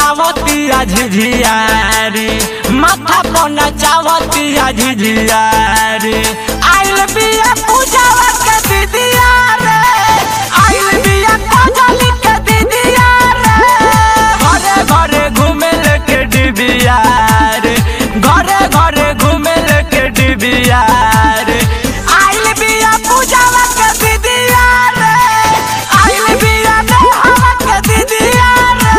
नचावतिया झिझिया रे माथा पर नचावतिया झिझिया रे आइल बिया पूजावा के दीदिया रे आइल बिया कोजली के दीदिया रे घरे घरे घूमे लेके डिबिया रे घरे घरे घूमे लेके डिबिया रे आइल बिया पूजावा के दीदिया रे आइल बिया नहावा के दीदिया रे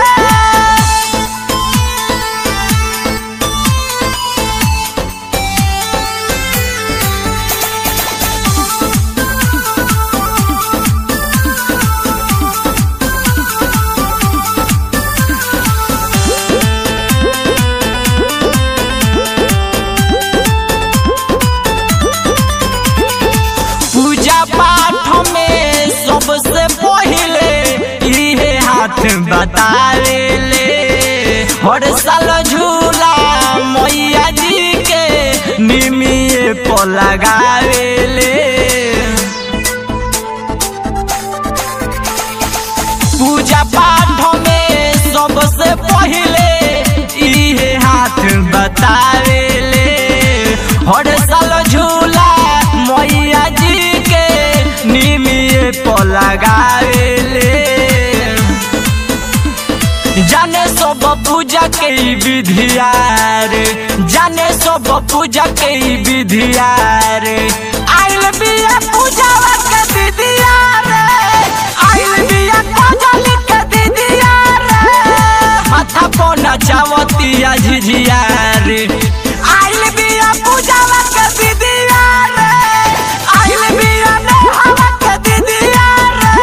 पूजा पाठ में सबसे पहिले इहे हाथ बतावे ले हर साल झूला मैया जी के निमिये पर लगावे ले पूजा पाठ में सबसे पहिले इहे हाथ बतावे ले हर साल झूला मैया जी के निमिये पर लगावे ले जाने सब पूजा के ई विधिया रे जाने सब पूजा के ई विधिया रे आइल बिया पूजावा के दीदिया रे आइल बिया कोजली के दीदिया रे माथा पर नचावतिया झिझिया रे आइल बिया पूजावा के दीदिया रे आइल बिया नहावा के दीदिया रे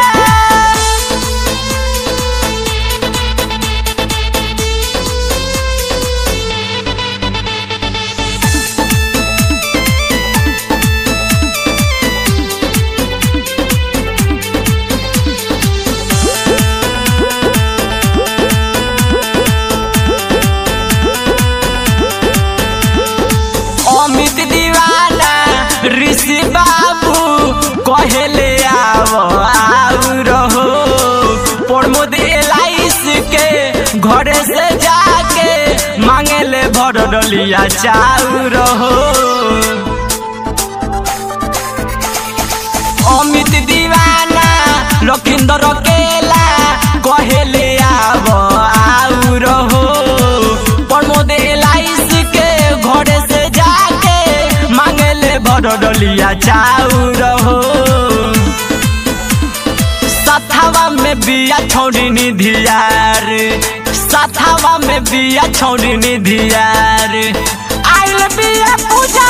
अमित दीवाना ऋषि बाबू कहले आव आउ रहो प्रमोद एलाइस के घरे से जाके मांगेले भर डलिया चाउ रहो अमित दीवाना लखिंदर केला कहले आव आउ रहो प्रमोद एलाइस के घरे से जाके मांगेले भर डलिया चाउ रहो सथावा में बिया छोड़ी निधिया रे सथावा में बिया छोड़ी निधिया रे आइल बिया पूजा